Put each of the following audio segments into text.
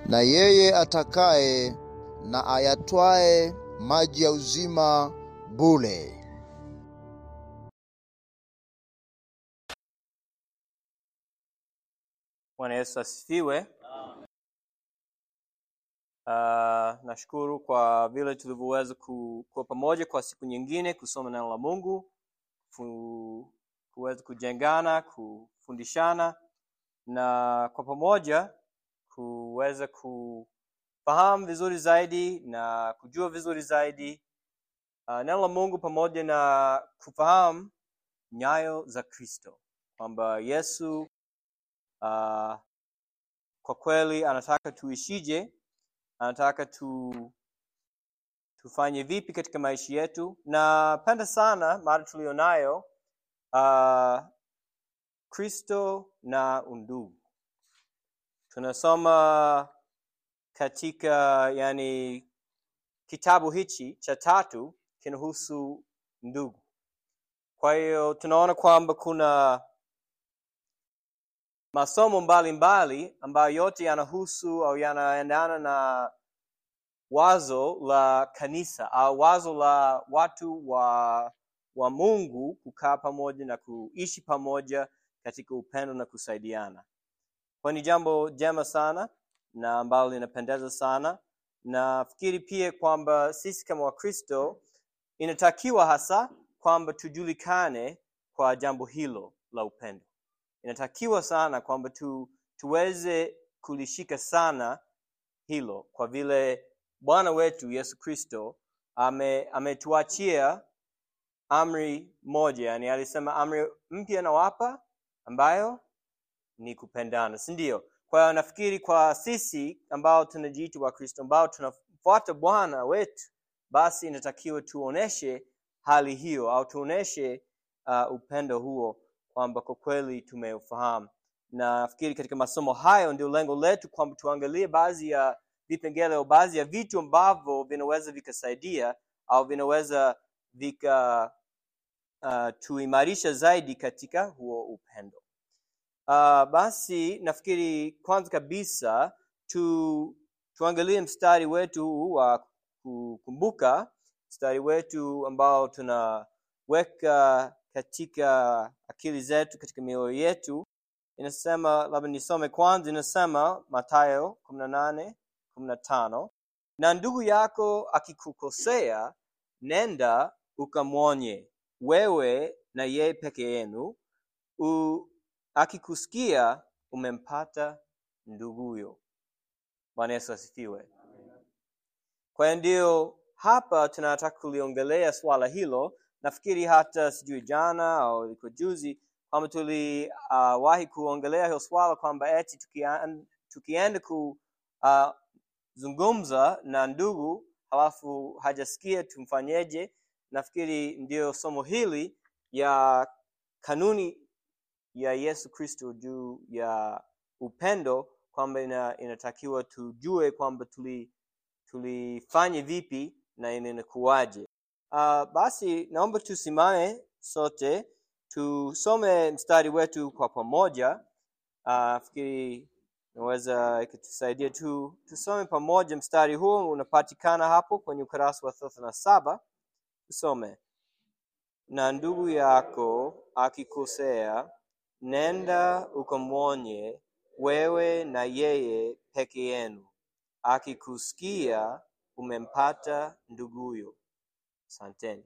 na yeye atakaye na ayatwae maji ya uzima bure. Bwana Yesu asifiwe. Uh, nashukuru kwa vile tulivyoweza ku- kuwa pamoja kwa siku nyingine kusoma neno la Mungu, ku, kuweza kujengana, kufundishana na kwa pamoja kuweza kufahamu vizuri zaidi na kujua vizuri zaidi uh, neno la Mungu pamoja na kufahamu nyayo za Kristo kwamba Yesu uh, kwa kweli anataka tuishije anataka tu tufanye vipi katika maisha yetu napenda sana mada tulionayo uh, kristo na undugu tunasoma katika yani kitabu hichi cha tatu kinahusu ndugu kwa hiyo tunaona kwamba kuna masomo mbalimbali ambayo yote yanahusu au yanaendana na wazo la kanisa au wazo la watu wa wa Mungu kukaa pamoja na kuishi pamoja katika upendo na kusaidiana. Kwa ni jambo jema sana na ambalo linapendeza sana. Nafikiri pia kwamba sisi kama Wakristo inatakiwa hasa kwamba tujulikane kwa jambo hilo la upendo inatakiwa sana kwamba tu, tuweze kulishika sana hilo kwa vile bwana wetu yesu kristo ame- ametuachia amri moja yani alisema amri mpya nawapa ambayo ni kupendana si ndio kwa hiyo nafikiri kwa sisi ambao tunajiita wakristo ambao tunafuata bwana wetu basi inatakiwa tuoneshe hali hiyo au tuoneshe uh, upendo huo kwamba kwa kweli tumeufahamu na nafikiri katika masomo hayo ndio lengo letu kwamba tuangalie baadhi ya vipengele au baadhi ya vitu ambavyo vinaweza vikasaidia au vinaweza vika uh, tuimarisha zaidi katika huo upendo uh, basi nafikiri kwanza kabisa tu tuangalie mstari wetu huu wa kukumbuka mstari wetu ambao tunaweka katika akili zetu katika mioyo yetu inasema labda nisome kwanza inasema matayo kumi na nane kumi na tano na ndugu yako akikukosea nenda ukamwonye wewe na yeye peke yenu u- akikusikia umempata nduguyo bwana yesu asifiwe kwa hiyo ndio hapa tunataka kuliongelea swala hilo nafikiri hata sijui jana au liko juzi kwamba tuliwahi uh, kuongelea hiyo swala kwamba eti tukian- tukienda kuzungumza uh, na ndugu halafu hajasikia tumfanyeje nafikiri ndio somo hili ya kanuni ya yesu kristo juu ya upendo kwamba ina, inatakiwa tujue kwamba tuli tulifanye vipi na inakuwaje uh, basi naomba tusimame sote tusome mstari wetu kwa pamoja uh, fikiri naweza ikatusaidia tu tusome pamoja mstari huo unapatikana hapo kwenye ukurasa wa thelathini na saba tusome na ndugu yako akikosea nenda ukamwonye wewe na yeye peke yenu akikusikia umempata nduguyo asanteni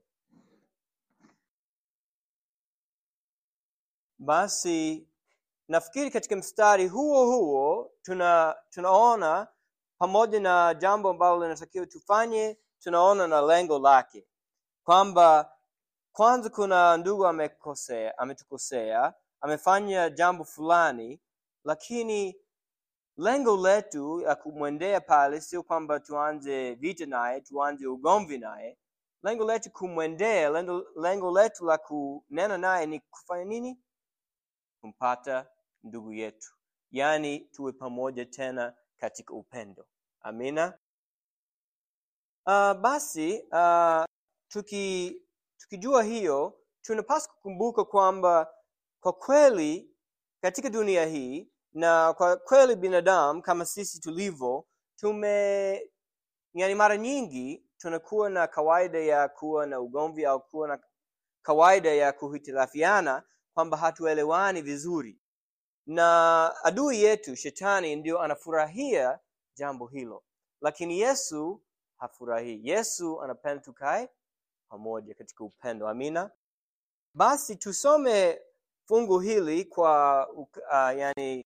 basi nafikiri katika mstari huo huo tuna tunaona pamoja na jambo ambalo linatakiwa tufanye tunaona na lengo lake kwamba kwanza kuna ndugu amekosea ametukosea amefanya jambo fulani lakini lengo letu la kumwendea pale sio kwamba tuanze vita naye tuanze ugomvi naye lengo letu kumwendea lengo, lengo letu la kunena naye ni kufanya nini kumpata ndugu yetu yaani tuwe pamoja tena katika upendo amina uh, basi uh, tuki tukijua hiyo tunapaswa kukumbuka kwamba kwa kweli katika dunia hii na kwa kweli binadamu kama sisi tulivyo tume yani mara nyingi tunakuwa na kawaida ya kuwa na ugomvi au kuwa na kawaida ya kuhitilafiana kwamba hatuelewani vizuri na adui yetu shetani ndio anafurahia jambo hilo lakini yesu hafurahii yesu anapenda tukae pamoja katika upendo amina basi tusome fungu hili kwa uh, yani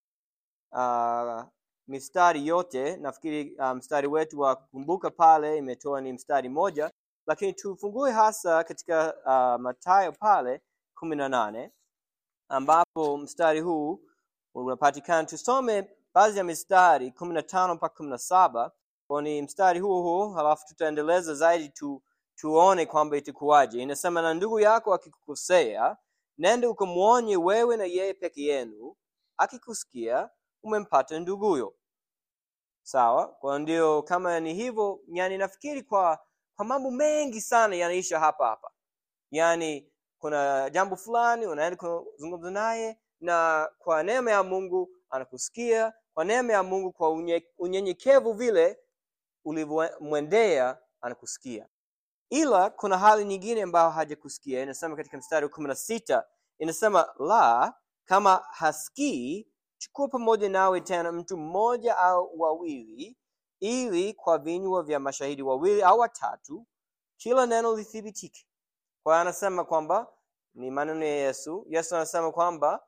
uh, mistari yote nafikiri uh, mstari wetu wa kukumbuka pale imetoa ni mstari moja lakini tufungue hasa katika uh, matayo pale kumi na nane ambapo mstari huu unapatikana tusome baadhi ya mistari kumi na tano mpaka kumi na saba kwa ni mstari huo huo halafu tutaendeleza zaidi tu, tuone kwamba itakuwaje inasema na ndugu yako akikukosea nende ukamwonye wewe na yeye peke yenu akikusikia umempata nduguyo sawa kwa ndio kama ni hivyo yani nafikiri kwa kwa mambo mengi sana yanaisha hapa hapa yani kuna jambo fulani unaenda kuzungumza naye na kwa neema ya mungu anakusikia kwa neema ya mungu kwa unye, unyenyekevu vile ulivyomwendea anakusikia ila kuna hali nyingine ambayo hajakusikia inasema katika mstari wa kumi na sita inasema la kama hasikii chukua pamoja nawe tena mtu mmoja au wawili ili kwa vinywa vya mashahidi wawili au watatu kila neno lithibitike kwa hiyo anasema kwamba ni maneno ya yesu yesu anasema kwamba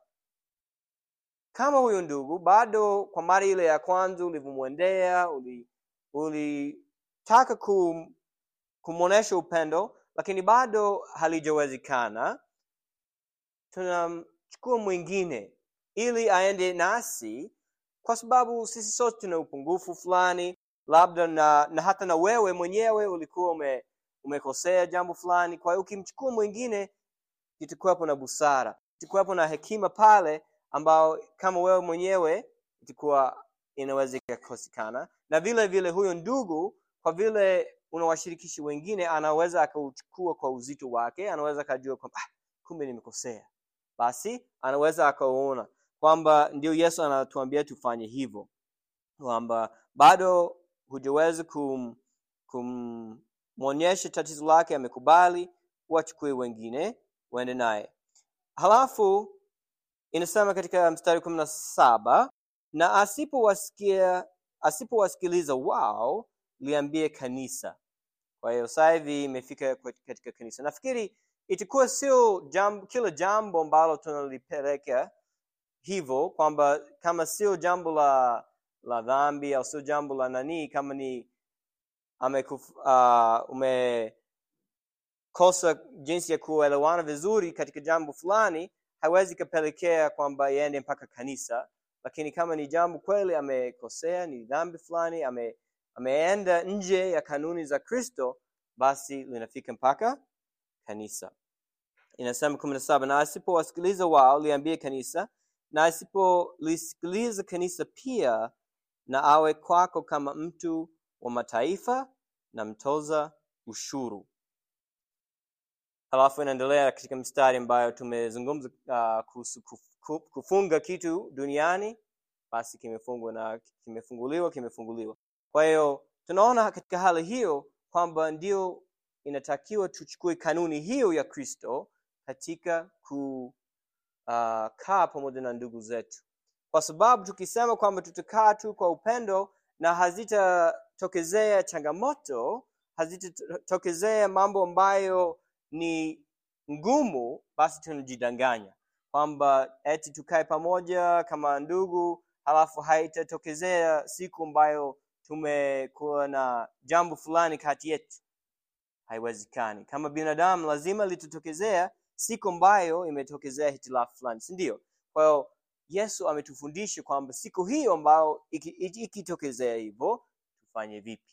kama huyo ndugu bado kwa mara ile ya kwanza ulivyomwendea ulitaka uli kum, kumwonyesha upendo lakini bado halijawezekana tunamchukua mwingine ili aende nasi kwa sababu sisi sote tuna upungufu fulani labda na, na hata na wewe mwenyewe ulikuwa ume, umekosea jambo fulani kwa hiyo ukimchukua mwingine itakuwepo na busara itakuwepo na hekima pale ambao kama wewe mwenyewe itakuwa inaweza ikakosekana na vile vile huyo ndugu kwa vile unawashirikishi wengine anaweza akauchukua kwa uzito wake anaweza akajua kwamba ah, kumbe nimekosea basi anaweza akauona kwamba ndio yesu anatuambia tufanye hivyo kwamba bado hujaweza kum kumwonyesha tatizo lake amekubali wachukue wengine waende naye halafu inasema katika mstari kumi na saba na asipowasikia asipowasikiliza wao liambie kanisa kwa hiyo sasa hivi imefika katika kanisa nafikiri itakuwa sio jambo kila jambo ambalo tunalipeleka hivyo kwamba kama sio jambo la la dhambi au sio jambo la nanii kama ni amekuf, uh, umekosa jinsi ya kuelewana vizuri katika jambo fulani hawezi kapelekea kwamba iende mpaka kanisa lakini kama ni jambo kweli amekosea ni dhambi fulani ame, ameenda nje ya kanuni za kristo basi linafika mpaka kanisa inasema kumi na saba na asipowasikiliza wao liambie kanisa na asipolisikiliza kanisa pia na awe kwako kama mtu wa mataifa na mtoza ushuru halafu inaendelea katika mstari ambayo tumezungumza uh, kuhusu kuf, kufunga kitu duniani basi kimefungwa na kimefunguliwa kimefunguliwa kwa hiyo tunaona katika hali hiyo kwamba ndio inatakiwa tuchukue kanuni hiyo ya kristo katika kukaa uh, pamoja na ndugu zetu kwa sababu tukisema kwamba tutakaa tu kwa upendo na hazitatokezea changamoto hazitatokezea mambo ambayo ni ngumu basi tunajidanganya kwamba eti tukae pamoja kama ndugu halafu haitatokezea siku ambayo tumekuwa na jambo fulani kati yetu haiwezekani kama binadamu lazima litatokezea siku ambayo imetokezea hitilafu fulani si ndio kwa hiyo yesu ametufundisha kwamba siku hiyo ambayo ikitokezea iki hivyo tufanye vipi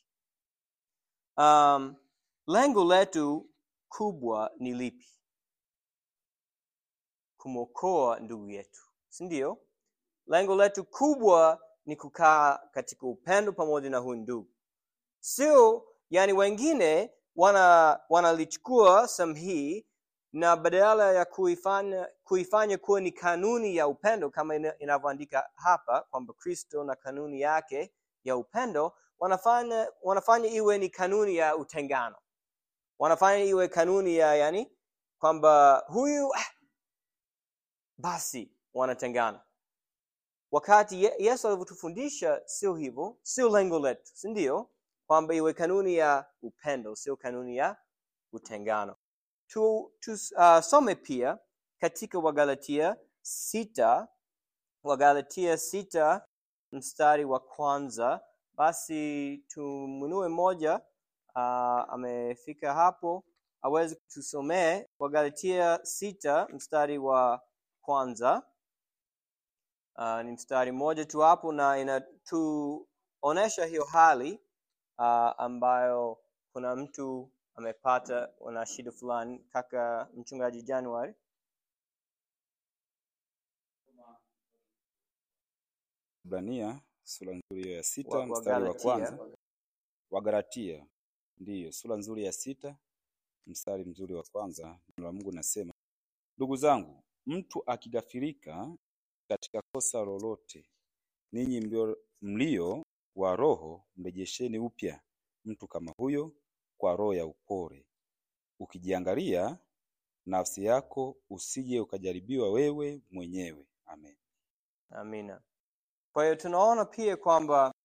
um, lengo letu kubwa ni lipi kumwokoa ndugu yetu si ndio lengo letu kubwa ni kukaa katika upendo pamoja na huyu ndugu sio yani wengine wana wanalichukua sehemu hii na badala ya kuifanya kuifanya kuwa ni kanuni ya upendo kama inavyoandika hapa kwamba kristo na kanuni yake ya upendo wanafanya wanafanya iwe ni kanuni ya utengano wanafanya iwe kanuni ya yani kwamba huyu ah, basi wanatengana wakati Ye- yesu alivyotufundisha sio hivyo sio lengo letu si ndio kwamba iwe kanuni ya upendo sio kanuni ya utengano tu, tu uh, some pia katika wagalatia sita wagalatia sita mstari wa kwanza basi tumunue moja uh, amefika hapo aweze tusomee wagalatia sita mstari wa kwanza uh, ni mstari mmoja tu hapo na inatuonyesha hiyo hali uh, ambayo kuna mtu amepata na shida fulani kaka mchungaji january Ibrania sura nzuri hiyo ya sita wa, wa mstari wa kwanza. Galatia. Wagalatia ndiyo sura nzuri ya sita mstari mzuri wa kwanza. Neno la Mungu nasema, ndugu zangu, mtu akigafirika katika kosa lolote, ninyi mlio, mlio wa roho mrejesheni upya mtu kama huyo kwa roho ya upole, ukijiangalia nafsi yako, usije ukajaribiwa wewe mwenyewe. Amen. amina kwa hiyo tunaona pia kwamba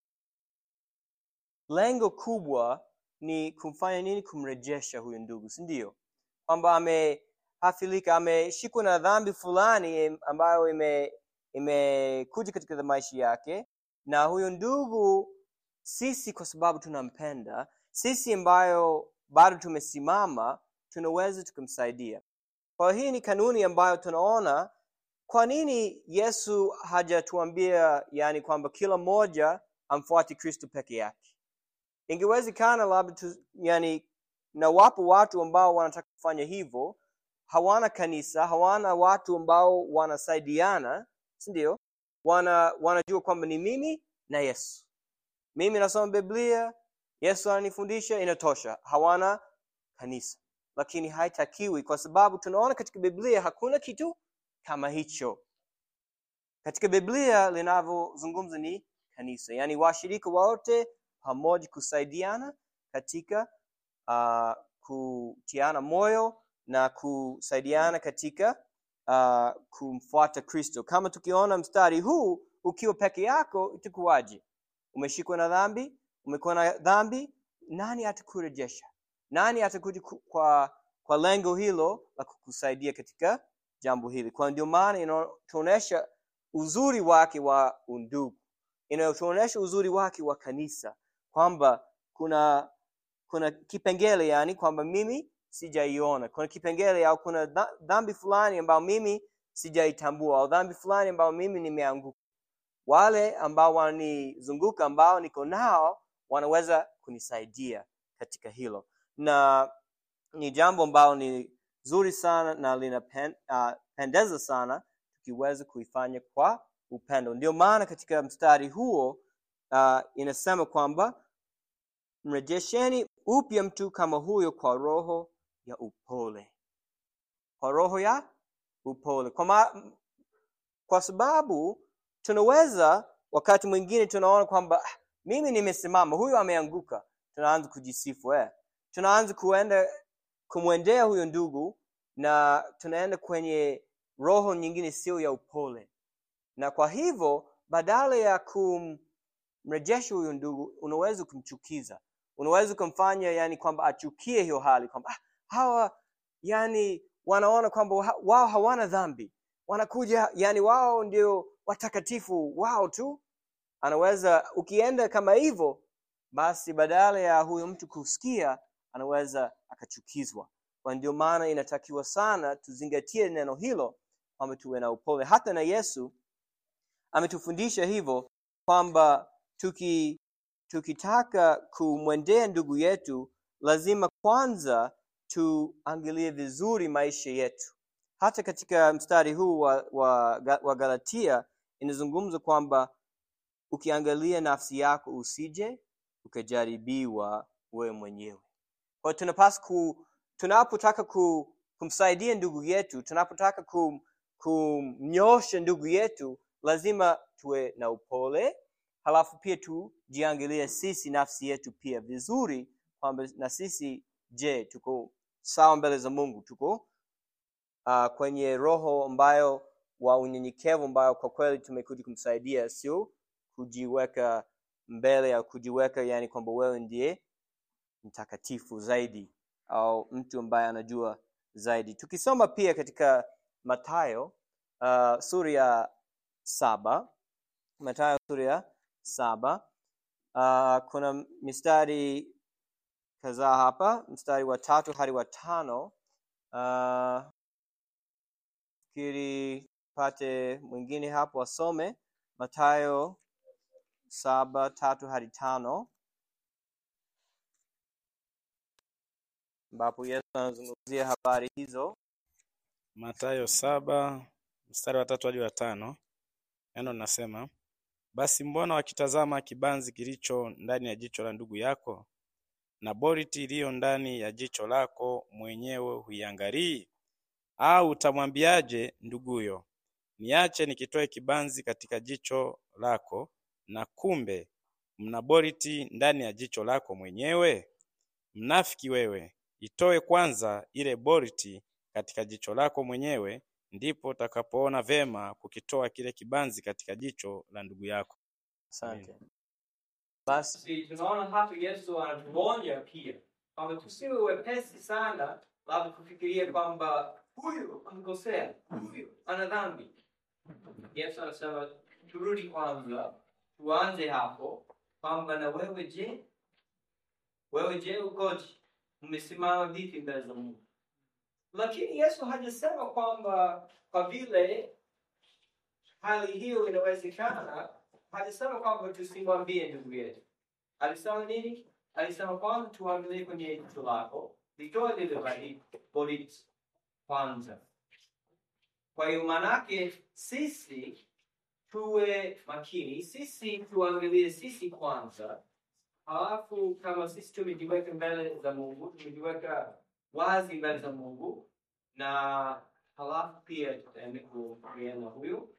lengo kubwa ni kumfanya nini kumrejesha huyu ndugu si ndio kwamba amehafilika ameshikwa na dhambi fulani em- ambayo ime imekuja katika maisha yake na huyu ndugu sisi kwa sababu tunampenda sisi ambayo bado tumesimama tunaweza tukamsaidia kwa hiyo hii ni kanuni ambayo tunaona kwa nini yesu hajatuambia yani kwamba kila mmoja amfuate kristo peke yake ingewezekana labda tu, yani na wapo watu ambao wanataka kufanya hivyo hawana kanisa hawana watu ambao wanasaidiana si ndio wana wanajua kwamba ni mimi na yesu mimi nasoma biblia yesu ananifundisha inatosha hawana kanisa lakini haitakiwi kwa sababu tunaona katika biblia hakuna kitu kama hicho katika biblia linavyozungumza ni kanisa yaani washirika wote pamoja kusaidiana katika uh, kutiana moyo na kusaidiana katika uh, kumfuata kristo kama tukiona mstari huu ukiwa peke yako itakuwaje umeshikwa na dhambi umekuwa na dhambi nani atakurejesha nani atakuja ku- kwa kwa lengo hilo la kukusaidia katika jambo hili kwa ndio maana inatuonyesha uzuri wake wa undugu inayotuonyesha uzuri wake wa kanisa kwamba kuna kuna kipengele yani kwamba mimi sijaiona kuna kipengele au kuna dha- dhambi fulani ambayo mimi sijaitambua au dhambi fulani ambayo mimi nimeanguka wale ambao wananizunguka ambao niko nao wanaweza kunisaidia katika hilo na ni jambo ambalo ni zuri sana na linapendeza uh, sana tukiweza kuifanya kwa upendo ndio maana katika mstari huo uh, inasema kwamba mrejesheni upya mtu kama huyo kwa roho ya upole kwa roho ya upole kwa, ma, kwa sababu tunaweza wakati mwingine tunaona kwamba "Ah, mimi nimesimama huyu ameanguka tunaanza kujisifu eh. tunaanza kuenda kumwendea huyo ndugu na tunaenda kwenye roho nyingine sio ya upole na kwa hivyo badala ya kumrejesha huyo ndugu unaweza kumchukiza unaweza kumfanya yani kwamba achukie hiyo hali kwamba ah, hawa yani wanaona kwamba wa- wao hawana dhambi wanakuja yani wao ndio watakatifu wao tu anaweza ukienda kama hivyo basi badala ya huyo mtu kusikia anaweza akachukizwa kwa ndio maana inatakiwa sana tuzingatie neno hilo kwamba tuwe na upole hata na yesu ametufundisha hivyo kwamba tuki tukitaka kumwendea ndugu yetu lazima kwanza tuangalie vizuri maisha yetu hata katika mstari huu wa, wa, wa galatia inazungumza kwamba ukiangalia nafsi yako usije ukajaribiwa wewe mwenyewe kwa hiyo tunapaswa ku tunapotaka ku, kumsaidia ndugu yetu tunapotaka kum, kumnyosha ndugu yetu lazima tuwe na upole halafu pia tujiangalie sisi nafsi yetu pia vizuri kwamba na sisi je tuko sawa mbele za mungu tuko uh, kwenye roho ambayo wa unyenyekevu ambayo kwa kweli tumekuja kumsaidia sio kujiweka mbele au kujiweka yani kwamba wewe ndiye mtakatifu zaidi au mtu ambaye anajua zaidi tukisoma pia katika matayo uh, sura ya saba matayo sura ya saba uh, kuna mistari kadhaa hapa mstari wa tatu hadi wa tano uh, fikiri pate mwingine hapo asome matayo saba tatu hadi tano ambapo yesu anazungumzia habari hizo Mathayo saba mstari wa tatu hadi wa tano neno linasema basi mbona wakitazama kibanzi kilicho ndani ya jicho la ndugu yako na boriti iliyo ndani ya jicho lako mwenyewe huiangalii? Au utamwambiaje nduguyo, niache nikitoe kibanzi katika jicho lako, na kumbe mna boriti ndani ya jicho lako mwenyewe? Mnafiki wewe, itoe kwanza ile boriti katika jicho lako mwenyewe, ndipo utakapoona vema kukitoa kile kibanzi katika jicho la ndugu yako. asante basi Basi tunaona hapa Yesu anatuonya pia kwamba tusiwe wepesi sana labda kufikiria kwamba huyu amekosea, huyu ana dhambi. Yesu anasema turudi kwanza, tuanze hapo kwamba na wewe je, wewe je ukoje? Umesimama vipi mbele za Mungu? Lakini Yesu hajasema kwamba kwa vile hali hiyo inawezekana, hajasema kwamba tusimwambie ndugu yetu. Alisema nini? Alisema kwamba tuangalie kwenye jicho lako, litoe lile bali- boriti kwanza. Kwa hiyo manake sisi tuwe makini, sisi tuangalie sisi kwanza, halafu kama sisi tumejiweka mbele za Mungu, tumejiweka wazi mbele za Mungu, na halafu pia tutaenda kuongea na huyo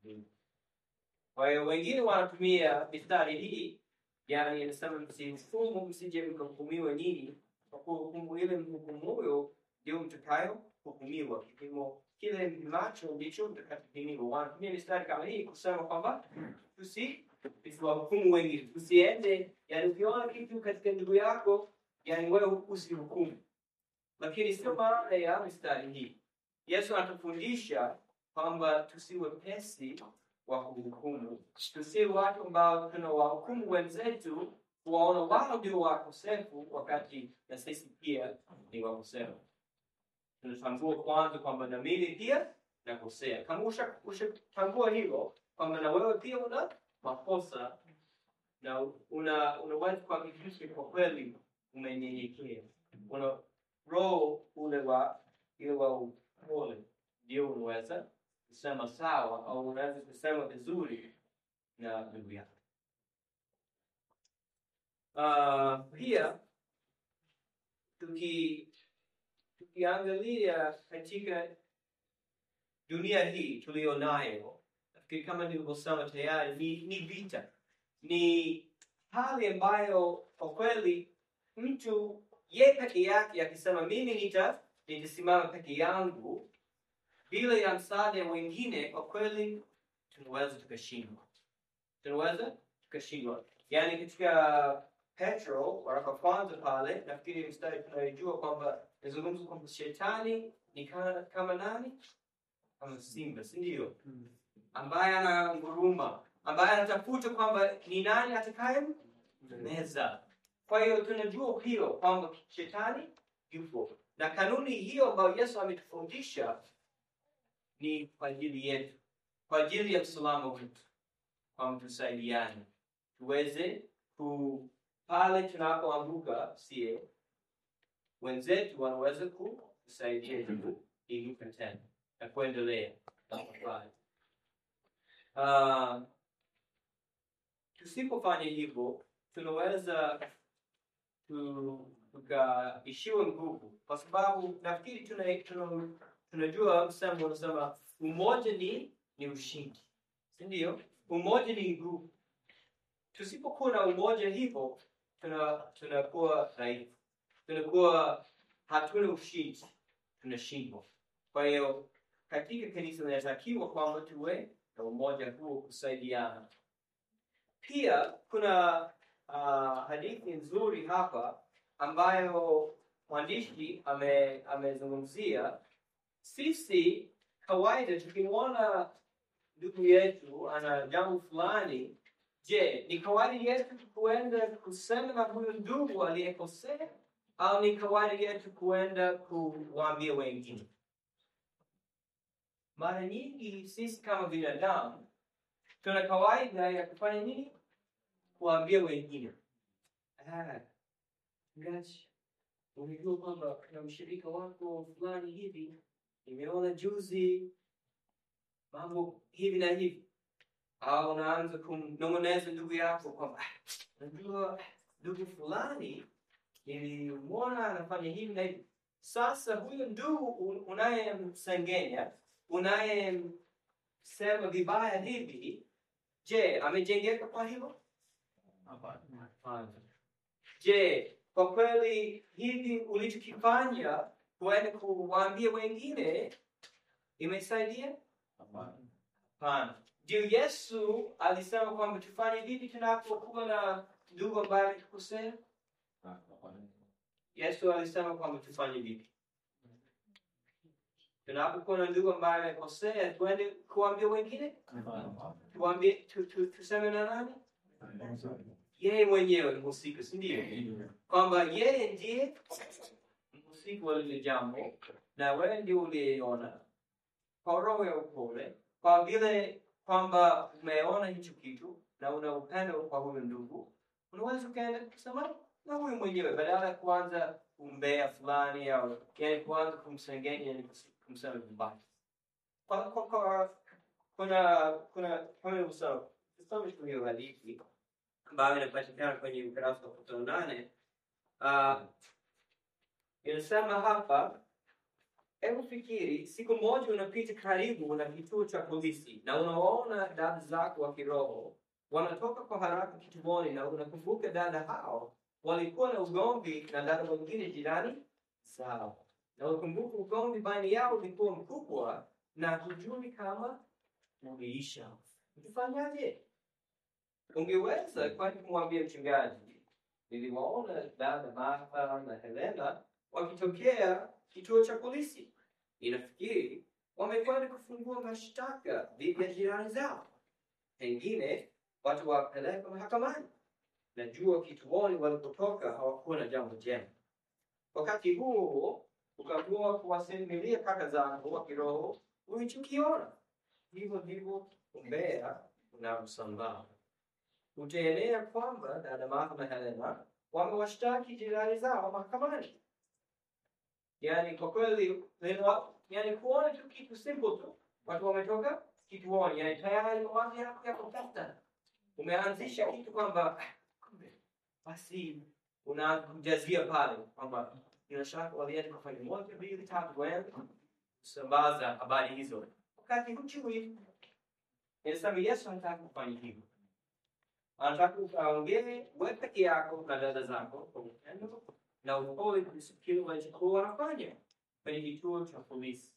kwa hiyo wengine wanatumia mistari hii, yani inasema msihukumu, msije mkahukumiwa nyinyi, kwa kuwa hukumu ile mhukumuyo ndio mtakayo hukumiwa. Kipimo kile mnacho ndicho mtakachopimiwa. Wanatumia mistari kama hii kusema kwamba tusi tusiwahukumu wengine, tusiende, yani ukiona kitu katika ndugu yako, yani wewe usihukumu. Lakini sio maana ya mistari hii. Yesu anatufundisha kwamba tusiwe pesi wa kuhukumu. Tusiwe watu ambao tunawahukumu wenzetu kuwaona wao ndio wakosefu, wakati na sisi pia ni wakosefu. Tunatambua kwanza kwamba na mimi pia nakosea. Kama usha- ushatambua hilo kwamba na wewe pia una makosa na una unaweza kuhakikisha kwa kweli umenyenyekea, una roho ule wa ile wa upole, ndio unaweza kusema sawa au unaweza kusema vizuri na ndugu yako. Uh, pia tuki tukiangalia katika dunia hii tuliyo nayo, nafikiri kama nilivyosema tayari, ni, ni vita, ni hali ambayo kwa kweli mtu ye peke yake akisema mimi nita nitasimama peke yangu bila ya msaada wa wengine, kwa kweli tunaweza tukashindwa, tunaweza tukashindwa. Yaani katika Petro waraka kwanza pale, nafikiri mstari tunayojua kwamba nazungumza kwamba shetani ni kama, kama nani? Kama simba, si ndio? Ambaye ana nguruma, ambaye anatafuta kwamba ni nani atakaye meza. Kwa hiyo tunajua hilo kwamba shetani yupo, na kanuni hiyo ambayo Yesu ametufundisha ni kwa ajili yetu, kwa ajili ya usalama wetu, kwamba tusaidiane, tuweze ku pale tunapoanguka, sie wenzetu wanaweza kutusaidia kuinuka tena na kuendelea na kufanya. Uh, tusipofanya hivyo tunaweza tu- tukaishiwa nguvu, kwa sababu nafikiri tuna, tuna, tunajua msemo unasema umoja ni ni ushindi, si ndio? Umoja ni nguvu. tusipokuwa na umoja hivyo tuna tunakuwa dhaifu tunakuwa hatuna ushindi tunashindwa kwa hiyo katika kanisa inatakiwa kwamba tuwe na umoja huo kusaidiana pia kuna uh, hadithi nzuri hapa ambayo mwandishi ame- amezungumzia sisi kawaida tukimwona ndugu yetu ana jambo fulani je ni kawaida yetu kuenda kusema na huyu ndugu aliyekosea au ni kawaida yetu kuenda kuwaambia wengine mara nyingi sisi kama binadamu tuna kawaida ya kufanya nini kuwaambia wengine Ah, mchungaji unajua kwamba kuna mshirika wako fulani hivi nimeona juzi mambo hivi na hivi au unaanza kumnong'oneza ndugu yako kwamba "Ah, unajua ndugu fulani nilimwona anafanya hivi na hivi sasa huyo ndugu un- unayemsengenya unayemsema vibaya hivi je amejengeka kwa hilo Hapana. je kwa kweli hivi ulichokifanya kuenda kuwaambia wengine imesaidia hapana ndio yesu alisema kwamba tufanye vipi tunapokuwa na ndugu ambaye ametukosea yesu alisema kwamba tufanye vipi tunapokuwa na ndugu ambaye amekosea tuende kuambia wengine tuambie tu, tu, tuseme na nani yeye mwenyewe ni mhusika si ndio kwamba yeye ndiye mhusika wa lile jambo na wewe ndio uliyeona kwa roho ya upole kwa vile kwamba umeona hicho kitu na una upendo kwa huyo ndugu unaweza ukaenda kusema na huyu mwenyewe badala ya kuanza umbea fulani au yani kuanza kumsengenya yani kumsema vibaya kwa, kwa, kwa, kuna kuna kama nilivyosema tusome tu hiyo hadithi ambayo inapatikana kwenye ukurasa wa kumi na nane Ah, inasema hapa hebu fikiri siku moja unapita karibu na kituo cha polisi na unawaona dada zako wa kiroho wanatoka kwa haraka kituoni na unakumbuka dada hao walikuwa na ugomvi na dada wengine jirani zao na unakumbuka ugomvi baina yao ulikuwa mkubwa na hujui kama uliisha utafanyaje ungeweza kwani kumwambia mchungaji niliwaona dada martha na helena wakitokea kituo cha polisi inafikiri wamekwenda kufungua mashtaka dhidi ya jirani zao pengine watu wapeleka mahakamani najua kituoni walipotoka hawakuwa na jambo jema wakati huo huo ukaamua kuwasimulia kaka zako wa kiroho ulichokiona hivyo ndivyo umbea unavyosambaa utaenea kwamba dada Martha na Helena wamewashtaki jirani zao mahakamani. Yaani kwa kweli leo, yani kuona tu kitu simple tu, watu wametoka kituoni, yani tayari mawazo yako yako tata. Umeanzisha kitu kwamba "Ah, kumbe basi unakujazia pale kwamba bila shaka walienda kufanya moja mbili tatu, waende kusambaza habari hizo, wakati hujui. Inasema Yesu anataka kufanya hivyo anataka ukaongee wewe peke yako na dada zako kwa upendo na upole kuhusu kile walichokuwa wanafanya kwenye kituo cha polisi,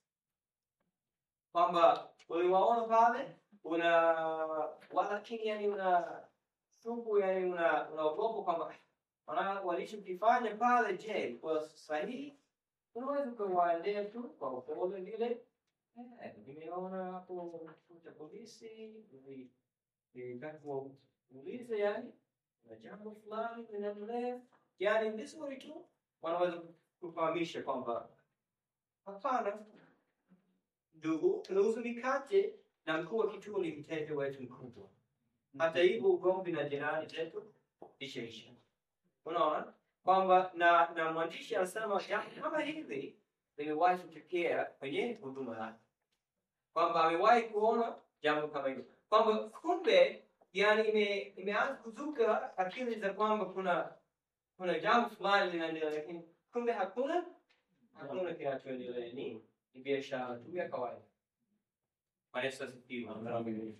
kwamba uliwaona pale una walakini, yani una shuku, yani una unaogopa kwamba wana walichokifanya pale, je, kwa sahihi? Unaweza ukawaendea tu kwa upole vile, eh, nimeona hapo kituo cha polisi, nili- nilitaka kuuliza yani na jambo fulani linaendelea, yani vizuri tu wanaweza kufahamisha kwamba hapana, ndugu, tunauza mikate na mkuu wa kituo ni mteja wetu mkubwa. Hata hivyo ugomvi na jirani zetu ishaisha. Unaona kwamba na na mwandishi anasema jambo kama hili limewahi kutokea kwenye huduma yake, kwamba amewahi kuona jambo kama hilo, kwamba kumbe yani ime, imeanza kuzuka akili za kwamba kuna kuna jambo fulani linaendelea, lakini kumbe hakuna hakuna kinachoendelea. Ni ni biashara tu ya kawaida. Bwana Yesu asifiwe.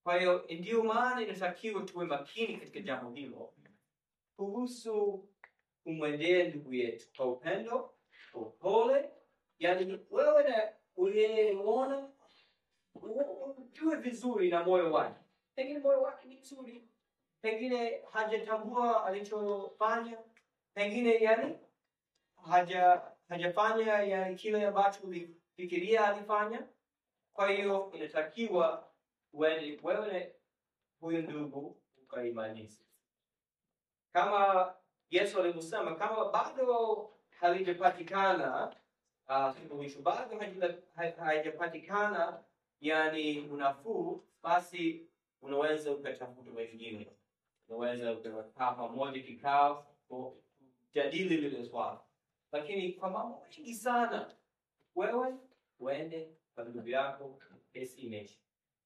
Kwa hiyo ndiyo maana inatakiwa tuwe makini katika jambo hilo kuhusu kumwendea ndugu yetu kwa upendo, kwa upole. Yani wewe na uliyemwona ujue vizuri na moyo wake, pengine moyo wake ni mzuri, pengine hajatambua alichofanya, pengine yani haja hajafanya yani kile ambacho ulifikiria alifanya. Kwa hiyo inatakiwa uende wewe na huyu ndugu ukaimanishe, kama Yesu alivyosema, kama bado halijapatikana uh, suluhisho, bado haja- ha- haijapatikana yani unafuu, basi unaweza ukatafuta wengine, unaweza ukakaa pamoja kikao kujadili lile swala, lakini kwa mambo mengi sana, wewe uende kwa ndugu yako, kesi imeisha.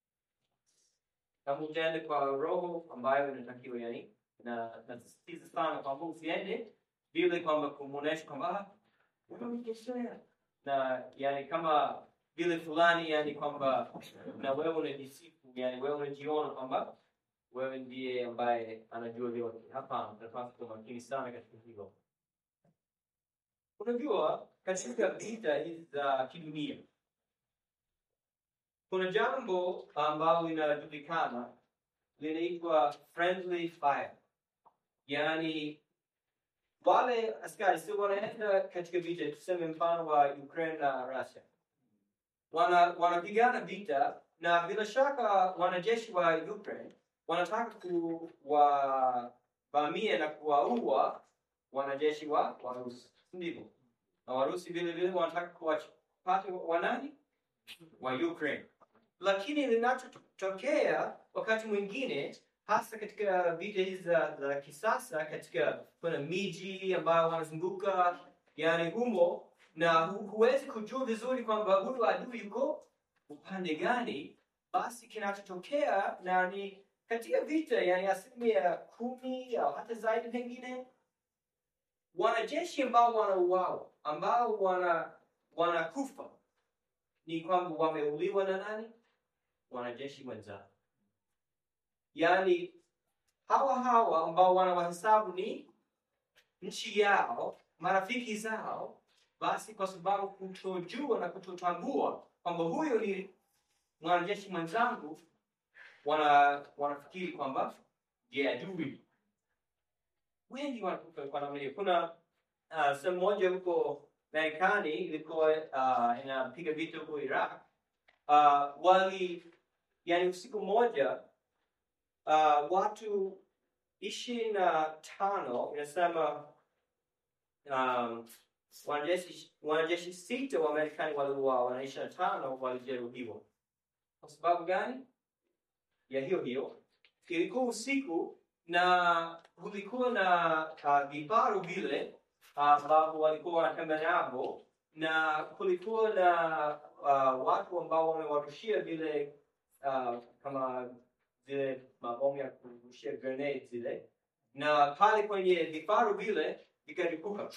Kama utaende kwa roho ambayo inatakiwa, yani na nasisitiza sana kwamba usiende vile kwamba kumwonyesha kwamba "Ah, wewe umekosea na yani kama vile fulani yani kwamba na wewe unajisifu yani wewe unajiona kwamba wewe ndiye ambaye anajua vyote. Hapana, tunapaswa kuwa makini sana katika hilo. Unajua, katika vita hizi za kidunia kuna jambo ambalo linajulikana linaitwa friendly fire, yaani wale askari sio wanaenda katika vita, tuseme mfano wa Ukraine na Russia, wana wanapigana vita, na bila shaka wanajeshi wa Ukraine wanataka kuwavamia na kuwaua wanajeshi wa Warusi, ndivyo? Na Warusi vile vile wanataka kuwapata wanani wa Ukraine. Lakini linachotokea wakati mwingine, hasa katika vita hizi za, za kisasa, katika kuna miji ambayo wanazunguka yani humo, na hu, huwezi kujua vizuri kwamba huyu adui yuko upande gani. Basi kinachotokea na ni katika vita, yani asilimia kumi au hata zaidi pengine, wanajeshi ambao wanauawa, ambao wana wanakufa ni kwamba wameuliwa na nani? Wanajeshi wenzao. Yaani hawa hawa ambao wanawahesabu ni nchi yao, marafiki zao, basi kwa sababu kutojua na kutotambua kwamba huyo ni mwanajeshi mwenzangu, wana wanafikiri kwamba je, adui. Wengi wanakufa kwa namna hiyo. Kuna uh, sehemu moja huko Marekani ilikuwa uh, inapiga vita huko Iraq. Uh, wali yani usiku mmoja uh, watu ishirini na tano inasema um, wanajeshi wanajeshi sita wa Marekani waliuawa na ishirini na tano walijeruhiwa. Kwa sababu gani? Ya hiyo hiyo, ilikuwa usiku na kulikuwa na uh, vifaru vile ambapo walikuwa wanatembea navo na kulikuwa na uh, watu ambao wamewarushia vile uh, kama zile mabomu ya kurushia grenade zile, na pale kwenye vifaru vile vikalipuka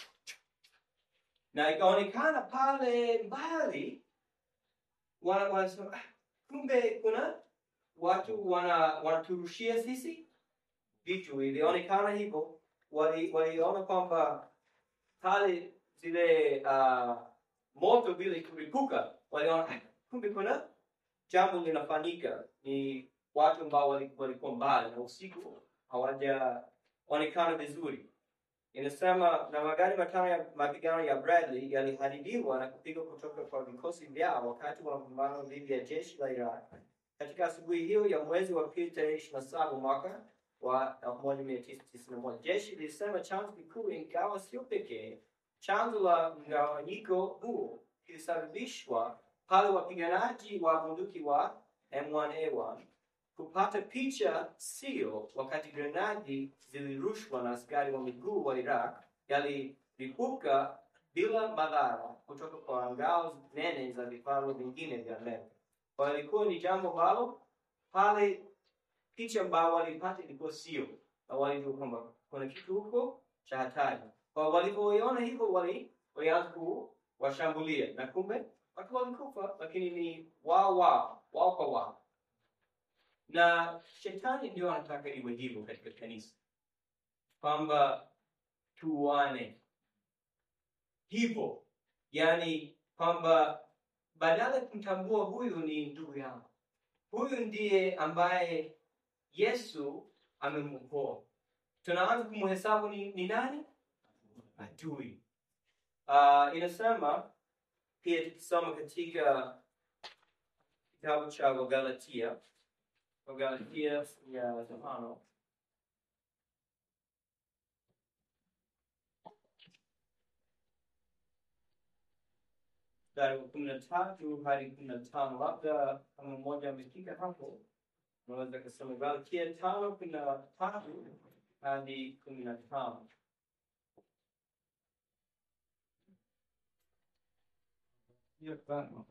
na ikaonekana pale mbali wana- wanasema "Ah, kumbe kuna watu wana wanaturushia sisi vitu. Ilionekana hivyo, wali- waliona kwamba pale zile uh, moto vile kulipuka, waliona "Ah, kumbe kuna jambo linafanyika. Ni watu ambao wali- walikuwa mbali na usiku hawajaonekana vizuri. Inasema na magari matano ya mapigano ya Bradley yaliharibiwa na kupigwa kutoka kwa vikosi vyao wakati wa mapambano dhidi ya jeshi la Iraq katika asubuhi hiyo ya mwezi wa pili tarehe ishirini na saba mwaka wa elfu moja mia tisa tisini na moja. Jeshi lilisema chanzo kikuu, ingawa sio pekee, chanzo la mgawanyiko huo kilisababishwa pale wapiganaji wa bunduki wa M1A1 kupata picha sio wakati grenadi zilirushwa na askari wa miguu wa Iraq yalilipuka bila madhara kutoka kwa ngao nene za vifaru vingine vya Amerika. Kwa hiyo ilikuwa ni jambo ambalo pale picha ambao walipata ilikuwa sio, na walijua kwamba kuna kitu huko cha hatari. Kwa walivyoiona hivyo, wali walianza kuwashambulia, na kumbe watu walikufa, lakini ni wao wao wao kwa wao na shetani ndio anataka iwe hivyo katika kanisa kwamba tuane hivyo yani kwamba badala ya kumtambua huyu ni ndugu yangu huyu ndiye ambaye yesu amemwokoa tunaanza kumhesabu ni, ni nani adui uh, inasema pia tukisoma katika kitabu cha wagalatia wagalatia ya tano mstari wa kumi na tatu hadi kumi na tano labda kama mmoja amefika hapo unaweza kusoma galatia tano kumi na tatu hadi kumi na tano Hiyo tano.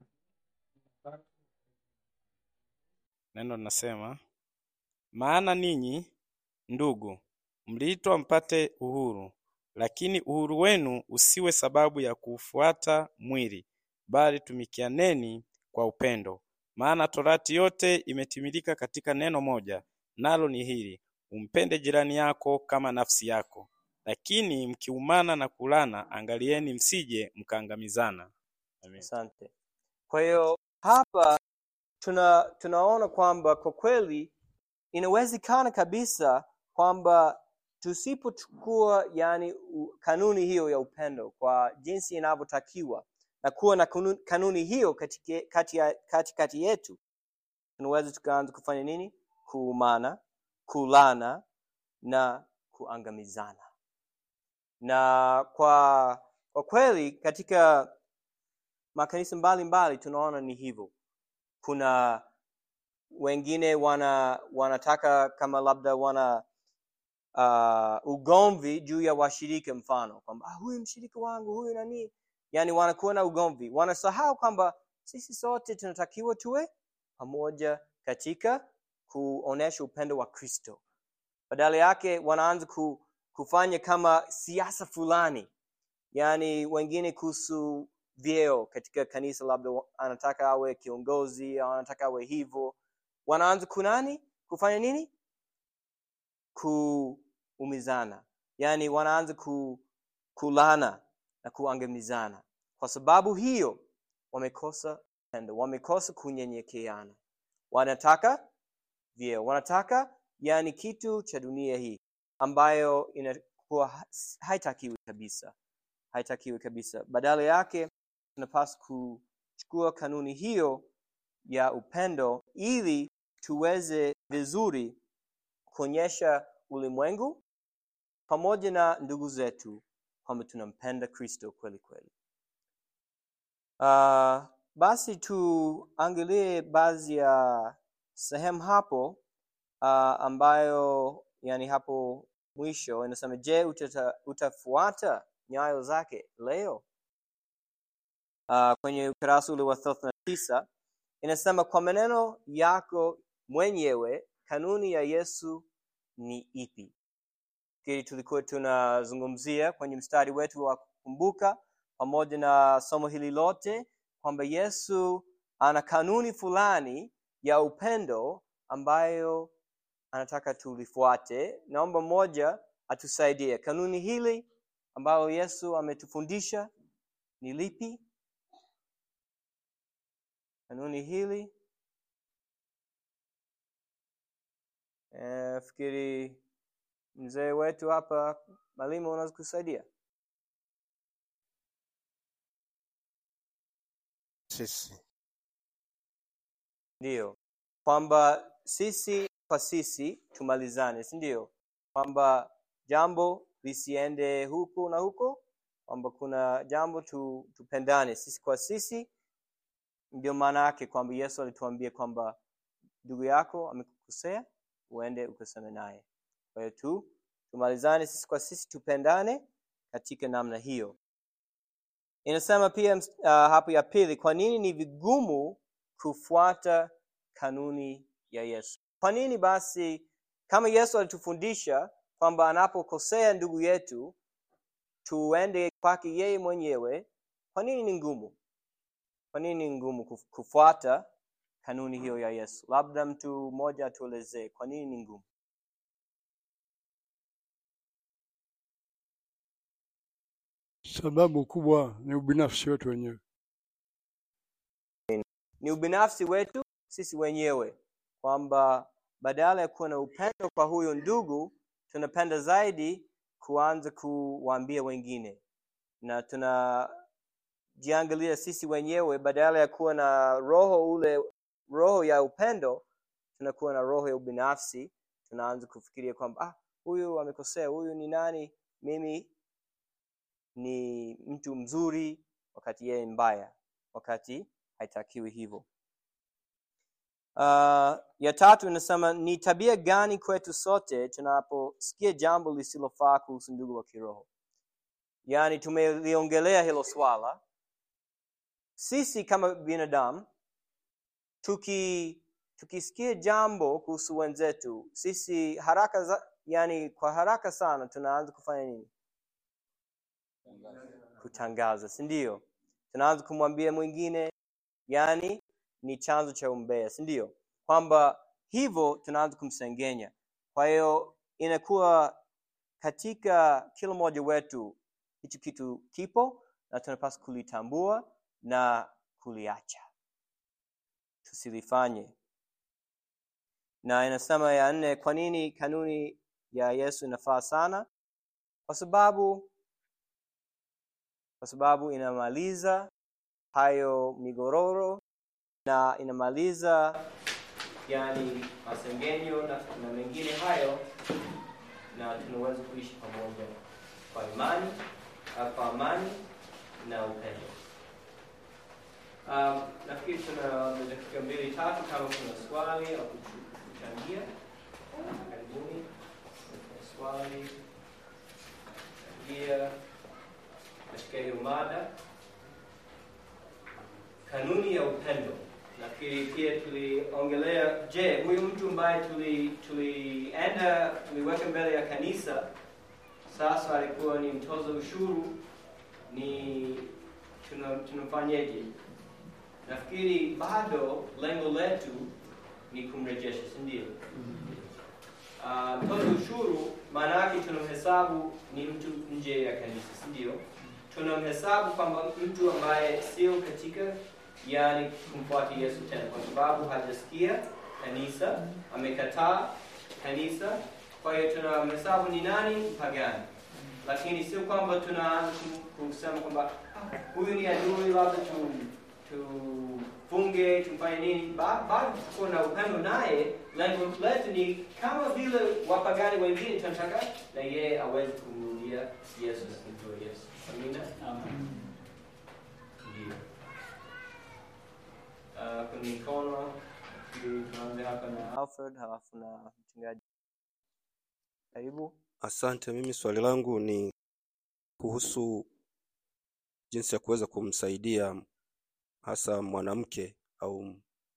Neno linasema maana ninyi ndugu, mliitwa mpate uhuru, lakini uhuru wenu usiwe sababu ya kuufuata mwili, bali tumikianeni kwa upendo. Maana torati yote imetimilika katika neno moja, nalo ni hili: umpende jirani yako kama nafsi yako. Lakini mkiumana na kulana, angalieni msije mkaangamizana. Amen. Asante. Kwa hiyo hapa tuna tunaona kwamba kwa kweli inawezekana kabisa kwamba tusipochukua yani u- kanuni hiyo ya upendo kwa jinsi inavyotakiwa na kuwa na kanuni, kanuni hiyo katika kati, ya- kati, kati yetu tunaweza tukaanza kufanya nini kuumana kulana na kuangamizana na kwa kwa kweli katika makanisa mbalimbali tunaona ni hivyo kuna wengine wana wanataka kama labda wana uh, ugomvi juu ya washirika mfano kwamba ah, huyu mshirika wangu huyu nani yani wanakuwa na ugomvi wanasahau kwamba sisi sote tunatakiwa tuwe pamoja katika kuonesha upendo wa kristo badala yake wanaanza ku, kufanya kama siasa fulani yaani wengine kuhusu vyeo katika kanisa labda wa- anataka awe kiongozi au anataka awe hivyo wanaanza kunani kufanya nini kuumizana yaani wanaanza ku, kulana na kuangamizana kwa sababu hiyo wamekosa pendo wamekosa kunyenyekeana wanataka vyeo wanataka yani kitu cha dunia hii ambayo inakuwa ha- haitakiwi kabisa haitakiwi kabisa badala yake tunapaswa kuchukua kanuni hiyo ya upendo ili tuweze vizuri kuonyesha ulimwengu pamoja na ndugu zetu kwamba tunampenda kristo kweli kweli uh, basi tuangalie baadhi ya sehemu hapo uh, ambayo yani hapo mwisho inasema je utata, utafuata nyayo zake leo uh, kwenye ukurasa ule wa thelathini na tisa inasema kwa maneno yako mwenyewe kanuni ya yesu ni ipi fikiri tulikuwa tunazungumzia kwenye mstari wetu wa kukumbuka pamoja na somo hili lote kwamba yesu ana kanuni fulani ya upendo ambayo anataka tulifuate naomba mmoja atusaidie kanuni hili ambayo yesu ametufundisha ni lipi kanuni hili e, fikiri mzee wetu hapa mwalimu unaweza kusaidia sisi ndiyo kwamba sisi kwa sisi tumalizane si ndio kwamba jambo lisiende huku na huko kwamba kuna jambo tu, tupendane sisi kwa sisi ndio maana yake kwamba yesu alituambia kwamba ndugu yako amekukosea uende ukaseme naye kwa hiyo tu tumalizane sisi kwa sisi tupendane katika namna hiyo inasema pia uh, hapo ya pili kwa nini ni vigumu kufuata kanuni ya yesu kwa nini basi kama yesu alitufundisha kwamba anapokosea ndugu yetu tuende kwake yeye mwenyewe kwa nini ni ngumu kwa nini ni ngumu kuf- kufuata kanuni hiyo ya Yesu? Labda mtu mmoja atuelezee kwa nini ni ngumu. Sababu kubwa ni ubinafsi wetu wenyewe. Ni ubinafsi wetu sisi wenyewe, kwamba badala ya kuwa na upendo kwa huyo ndugu, tunapenda zaidi kuanza kuwaambia wengine, na tunajiangalia sisi wenyewe, badala ya kuwa na roho ule roho ya upendo, tunakuwa na roho ya ubinafsi. Tunaanza kufikiria kwamba ah, huyu amekosea, huyu ni nani, mimi ni mtu mzuri, wakati yeye ni mbaya, wakati haitakiwi hivyo. Uh, ya tatu inasema ni tabia gani kwetu sote tunaposikia jambo lisilofaa kuhusu ndugu wa kiroho? Yaani tumeliongelea hilo swala. Sisi kama binadamu tuki tukisikia jambo kuhusu wenzetu, sisi haraka za, yani kwa haraka sana tunaanza kufanya nini? Kutangaza, si ndio? Tunaanza kumwambia mwingine, yani ni chanzo cha umbea, si ndio? Kwamba hivyo tunaanza kumsengenya. Kwa hiyo inakuwa katika kila mmoja wetu hicho kitu kipo na tunapaswa kulitambua na kuliacha, tusilifanye. Na inasema ya nne, kwa nini kanuni ya Yesu inafaa sana? Kwa sababu kwa sababu inamaliza hayo migororo na inamaliza yani masengenyo na, na mengine hayo, na tunaweza kuishi pamoja kwa imani, uh, kwa amani na upendo. Um, nafikiri tuna dakika mbili tatu, kama kuna swali au kuchu- kuchangia, karibuni. Kuna swali changia katika hiyo mada kanuni ya upendo. Nafikiri pia tuliongelea, je, huyu mtu ambaye tuli tulienda tuliweka mbele ya kanisa, sasa alikuwa ni mtoza ushuru, ni tuna- tunamfanyeje? Nafikiri bado lengo letu ni kumrejesha, si ndio? Uh, mtoza ushuru maana yake tunamhesabu ni mtu nje ya kanisa, si ndio? Tunamhesabu kwamba mtu ambaye sio katika yani kumfuata Yesu tena, kwa sababu hajasikia kanisa, amekataa kanisa. Kwa hiyo tunamhesabu ni nani? Mpagani. Lakini sio kwamba tunaanza kum- kusema kwamba "Ah, huyu ni adui, labda tu tufunge, tumfanye nini. Ba- Bado tuko na upendo naye. Lengo letu ni kama vile wapagani wengine, tunataka na yeye aweze kumrudia Yesu na kumjua Yesu. Amina. Ndio. Uh, kwenye mikono ili tuanze hapa na Alfred halafu na mchungaji. Karibu. Asante. Mimi swali langu ni kuhusu jinsi ya kuweza kumsaidia hasa mwanamke au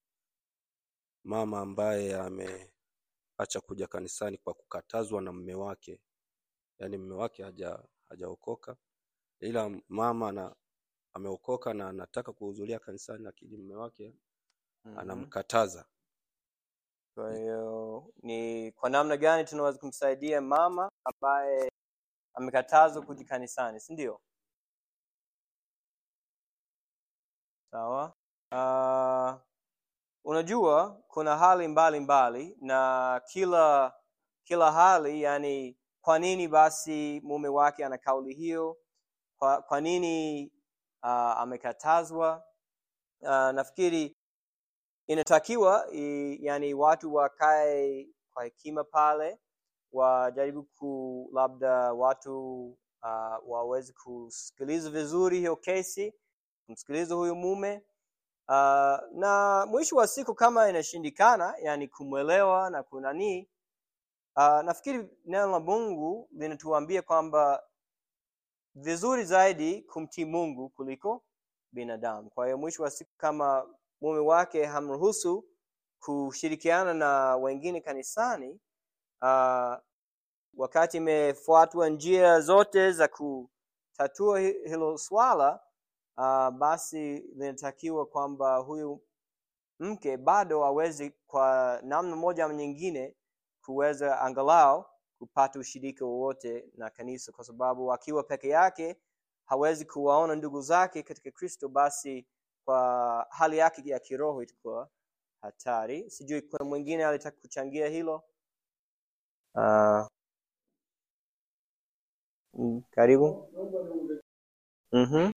mama ambaye ameacha kuja kanisani kwa kukatazwa na mume wake, yaani mume wake haja hajaokoka, ila mama ana ameokoka na anataka kuhudhuria kanisani, lakini mume wake Mhm. anamkataza. Kwa hiyo ni kwa namna gani tunaweza kumsaidia mama ambaye amekatazwa kuja kanisani, si ndio? Sawa. Uh, unajua kuna hali mbalimbali mbali, na kila kila hali, yani kwa nini basi mume wake ana kauli hiyo? Kwa, kwa nini uh, amekatazwa? Uh, nafikiri inatakiwa i, yani watu wakae kwa hekima pale, wajaribu ku labda watu uh, waweze kusikiliza vizuri hiyo kesi, kumsikiliza huyu mume uh, na mwisho wa siku kama inashindikana, yani kumwelewa na kunanii uh, nafikiri neno la Mungu linatuambia kwamba vizuri zaidi kumtii Mungu kuliko binadamu. Kwa hiyo mwisho wa siku kama mume wake hamruhusu kushirikiana na wengine kanisani, uh, wakati imefuatwa njia zote za kutatua hi- hilo swala uh, basi linatakiwa kwamba huyu mke bado hawezi kwa namna moja ama nyingine kuweza angalau kupata ushirika wowote na kanisa kwa sababu akiwa peke yake hawezi kuwaona ndugu zake katika kristo basi kwa hali yake ya kiroho itakuwa hatari sijui kuna mwingine alitaka kuchangia hilo uh, mm, karibu mm-hmm.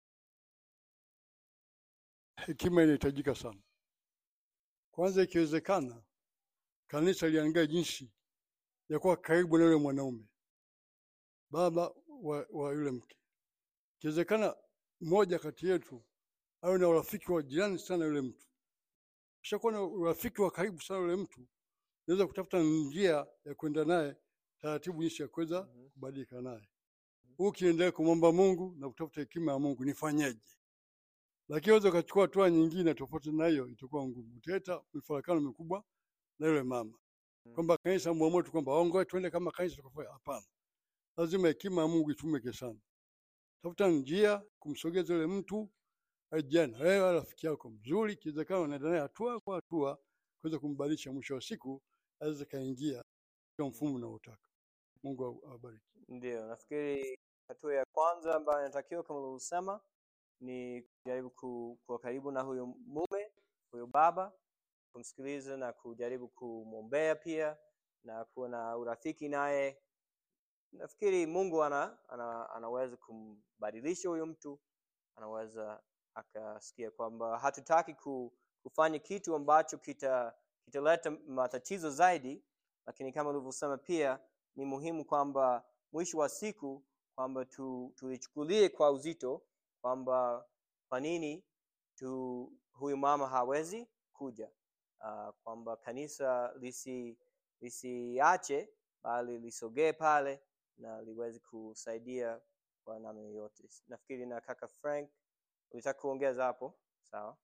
hekima inahitajika sana. Kwanza, ikiwezekana, kanisa liangalie jinsi ya kuwa karibu na yule mwanaume, baba wa, wa yule mke. Ikiwezekana, mmoja kati yetu awe na urafiki wa jirani sana na yule mtu. Kishakuwa na urafiki wa karibu sana na yule mtu, naweza kutafuta njia ya kwenda naye taratibu, jinsi ya kuweza kubadilika naye. Huu ukiendelea kumwomba Mungu na kutafuta hekima ya Mungu, nifanyeje? lakini unaweza ukachukua hatua nyingine tofauti na hiyo, itakuwa ngumu. Utaleta mifarakano mikubwa na yule mama, kwamba kanisa muamue tu kwamba ongoe tuende kama kanisa tukafanya. Hapana, lazima hekima ya Mungu itumike sana. Tafuta njia kumsogeza yule mtu ajiana, wewe rafiki yako mzuri, ikiwezekana unaenda naye hatua kwa hatua kuweza kumbadilisha. Mwisho wa siku aweze kaingia katika mfumo unaotaka. Mungu awabariki. ndio nafikiri hatua ya kwanza ambayo inatakiwa kama ulivyosema ni kujaribu ku- kuwa karibu na huyo mume huyo baba kumsikiliza na kujaribu kumwombea pia na kuwa na urafiki naye nafikiri mungu ana, ana, anaweza kumbadilisha huyo mtu anaweza akasikia kwamba hatutaki ku, kufanya kitu ambacho kita kitaleta matatizo zaidi lakini kama ulivyosema pia ni muhimu kwamba mwisho wa siku kwamba tu, tuichukulie kwa uzito kwamba kwa nini tu huyu mama hawezi kuja uh, kwamba kanisa lisi lisiache bali lisogee pale na liweze kusaidia kwa namna yoyote nafikiri na kaka frank ulitaka kuongeza hapo sawa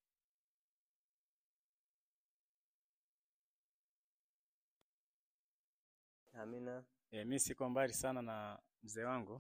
amina E, mi siko mbali sana na mzee wangu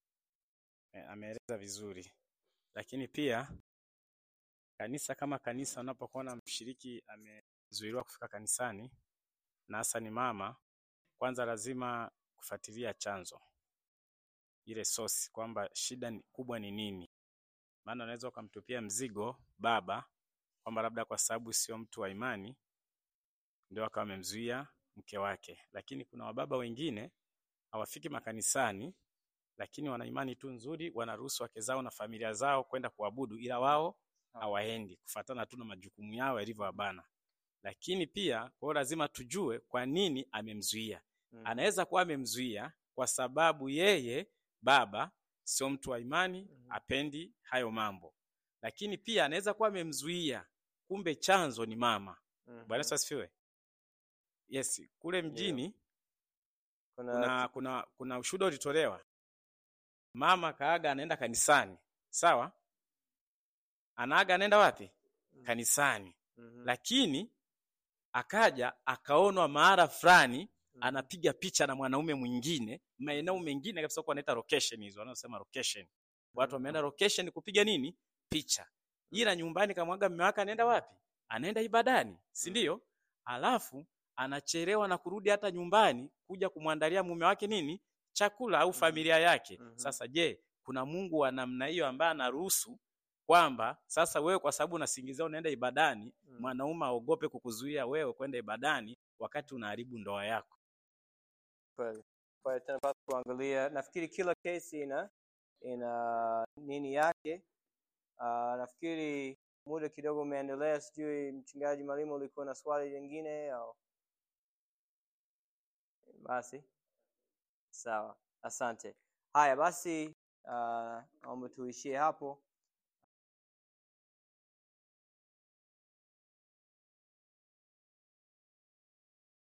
e, ameeleza vizuri, lakini pia kanisa kama kanisa, unapokuona mshiriki amezuiliwa kufika kanisani na hasa ni mama, kwanza lazima kufuatilia chanzo, ile sosi, kwamba shida ni- kubwa ni nini. Maana unaweza ukamtupia mzigo baba kwamba labda kwa sababu sio mtu wa imani ndio akawa amemzuia mke wake, lakini kuna wababa wengine hawafiki makanisani lakini wana imani tu nzuri, wanaruhusu wake zao na familia zao kwenda kuabudu, ila wao hawaendi kufuatana tu na majukumu yao yalivyowabana. Lakini pia kwa hiyo lazima tujue kwa nini amemzuia. Mm. Anaweza kuwa amemzuia kwa sababu yeye baba sio mtu wa imani, apendi hayo mambo, lakini pia anaweza kuwa amemzuia, kumbe chanzo ni mama. Mhm. Bwana Yesu asifiwe. Yes, kule mjini kuna, kuna kuna kuna ushuhuda ulitolewa mama kaaga anaenda kanisani sawa anaaga anaenda wapi kanisani Mhm. lakini akaja akaonwa mahara fulani anapiga picha na mwanaume mwingine maeneo mengine kabisa kwa anaita location hizo wanaosema location watu wameenda location kupiga nini picha ila nyumbani kamwaga mume wake anaenda wapi anaenda ibadani si ndio alafu anachelewa na kurudi hata nyumbani kuja kumwandalia mume wake nini chakula au familia yake Mhm. sasa je kuna mungu wa namna hiyo ambaye anaruhusu kwamba sasa wewe kwa sababu unasingizia unaenda ibadani Mm. mwanaume aogope kukuzuia wewe kwenda ibadani wakati unaharibu ndoa yako kweli kwa hiyo tunapaswa kuangalia nafikiri kila kesi ina ina nini yake uh, nafikiri muda kidogo umeendelea sijui mchungaji mwalimu ulikuwa na swali lingine au basi sawa asante haya basi uh, naomba tuishie hapo